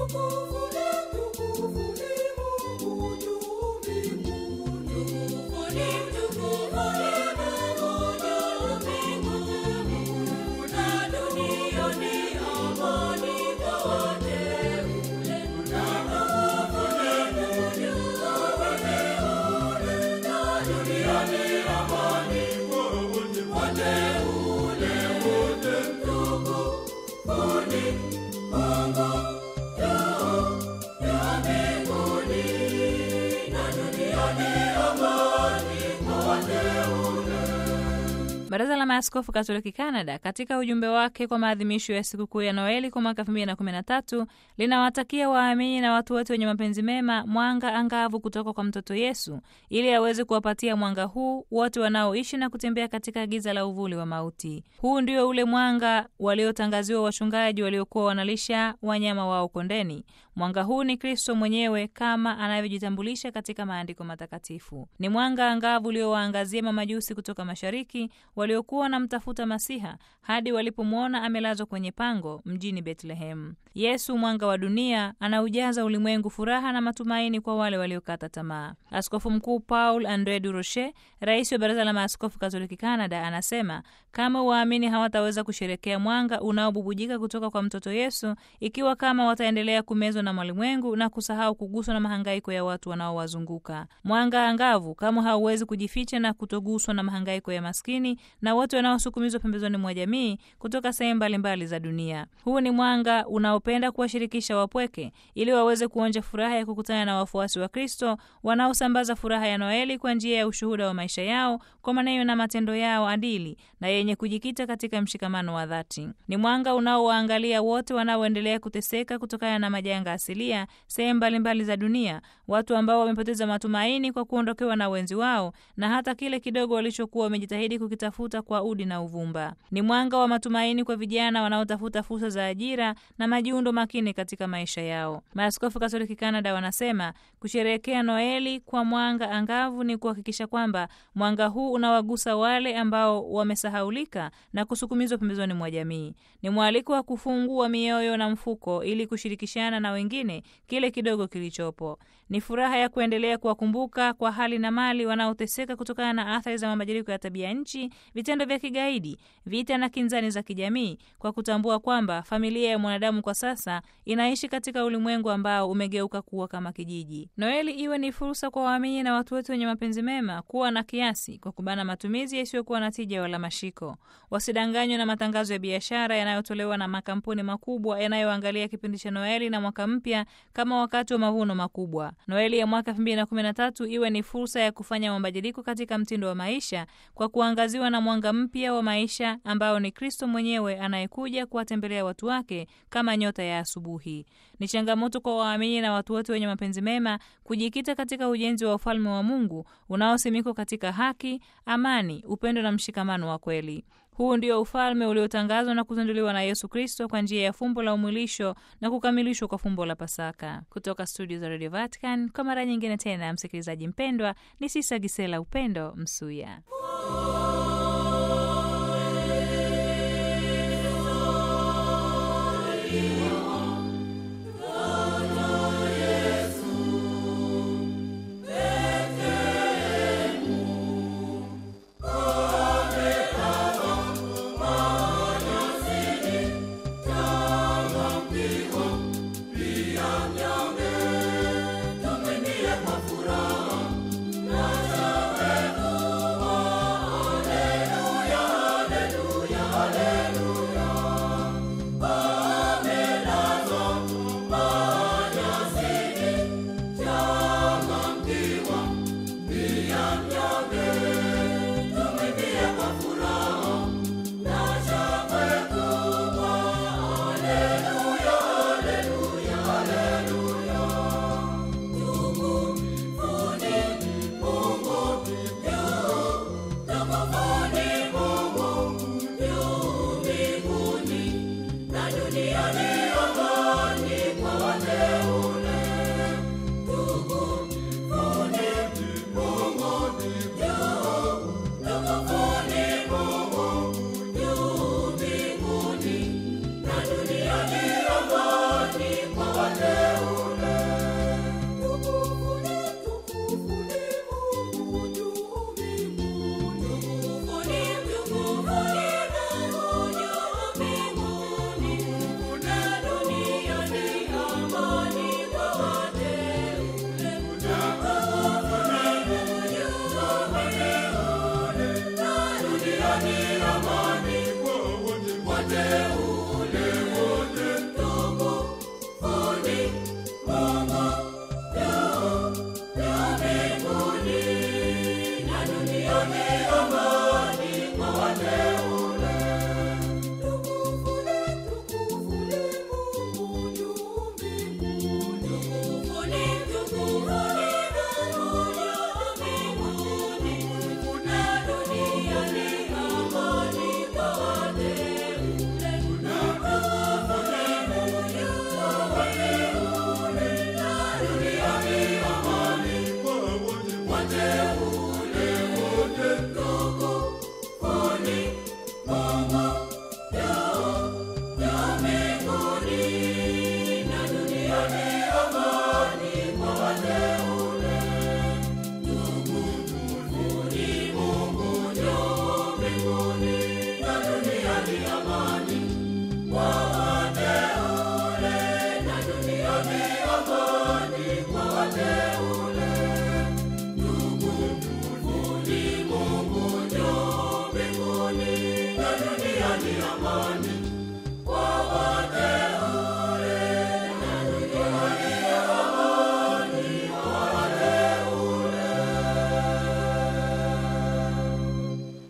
Baraza la Maaskofu Katoliki Canada katika ujumbe wake kwa maadhimisho ya sikukuu ya Noeli kwa mwaka 2013 linawatakia waamini na watu wote wenye mapenzi mema mwanga angavu kutoka kwa mtoto Yesu ili aweze kuwapatia mwanga huu wote wanaoishi na kutembea katika giza la uvuli wa mauti. Huu ndio ule mwanga waliotangaziwa wachungaji waliokuwa wanalisha wanyama wao kondeni. Mwanga huu ni Kristo mwenyewe kama anavyojitambulisha katika maandiko matakatifu. Ni mwanga angavu uliowaangazia mamajusi kutoka mashariki waliokuwa wanamtafuta Masiha hadi walipomwona amelazwa kwenye pango mjini Betlehemu. Yesu, mwanga wa dunia, anaujaza ulimwengu furaha na matumaini kwa wale waliokata tamaa. Askofu Mkuu Paul Andre du Rocher, rais wa Baraza la Maaskofu Katoliki Canada, anasema kama waamini hawataweza kusherekea mwanga unaobubujika kutoka kwa mtoto Yesu ikiwa kama wataendelea kumezwa na mwalimwengu na kusahau kuguswa na mahangaiko ya watu wanaowazunguka. Mwanga angavu kama hauwezi kujificha na kutoguswa na mahangaiko ya maskini na wote wanaosukumizwa pembezoni mwa jamii kutoka sehemu mbalimbali za dunia. Huu ni mwanga unaopenda kuwashirikisha wapweke ili waweze kuonja furaha ya kukutana na wafuasi wa Kristo wanaosambaza furaha ya Noeli kwa njia ya ushuhuda wa maisha yao kwa maneno na matendo yao adili na yenye kujikita katika mshikamano wa dhati. Ni mwanga unaowaangalia wote wanaoendelea kuteseka kutokana na majanga asilia sehemu mbalimbali za dunia, watu ambao wamepoteza matumaini kwa kuondokewa na wenzi wao na hata kile kidogo walichokuwa wamejitahidi kukitafuta kwa udi na uvumba. Ni mwanga wa matumaini kwa vijana wanaotafuta fursa za ajira na majiundo makini katika maisha yao. Maaskofu Katoliki Canada wanasema kusherehekea Noeli kwa mwanga angavu ni kuhakikisha kwamba mwanga huu unawagusa wale ambao wamesahaulika na kusukumizwa pembezoni mwa jamii. Ni mwaliko wa kufungua mioyo na mfuko ili kushirikishana na wengine kile kidogo kilichopo. Ni furaha ya kuendelea kuwakumbuka kwa hali na mali wanaoteseka kutokana na athari za mabadiliko ya tabia nchi, vitendo vya kigaidi, vita na kinzani za kijamii, kwa kutambua kwamba familia ya mwanadamu kwa sasa inaishi katika ulimwengu ambao umegeuka kuwa kama kijiji. Noeli iwe ni fursa kwa waamini na watu wote wenye mapenzi mema kuwa na kiasi, kwa kubana matumizi yasiyokuwa na tija wala mashiko. Wasidanganywe na matangazo ya biashara yanayotolewa na makampuni makubwa yanayoangalia kipindi cha Noeli na mwaka mpya kama wakati wa mavuno makubwa. Noeli ya mwaka 2013 iwe ni fursa ya kufanya mabadiliko katika mtindo wa maisha kwa kuangaziwa na mwanga mpya wa maisha ambao ni Kristo mwenyewe anayekuja kuwatembelea watu wake kama nyota ya asubuhi. Ni changamoto kwa waamini na watu wote wenye mapenzi mema kujikita katika ujenzi wa ufalme wa Mungu unaosimikwa katika haki, amani, upendo na mshikamano wa kweli. Huu ndio ufalme uliotangazwa na kuzinduliwa na Yesu Kristo kwa njia ya fumbo la umwilisho na kukamilishwa kwa fumbo la Pasaka. Kutoka studio za Radio Vatican, kwa mara nyingine tena, msikilizaji mpendwa, ni Sisa Gisela Upendo Msuya. Tumwimbie kwa furaha, na wewe Kwa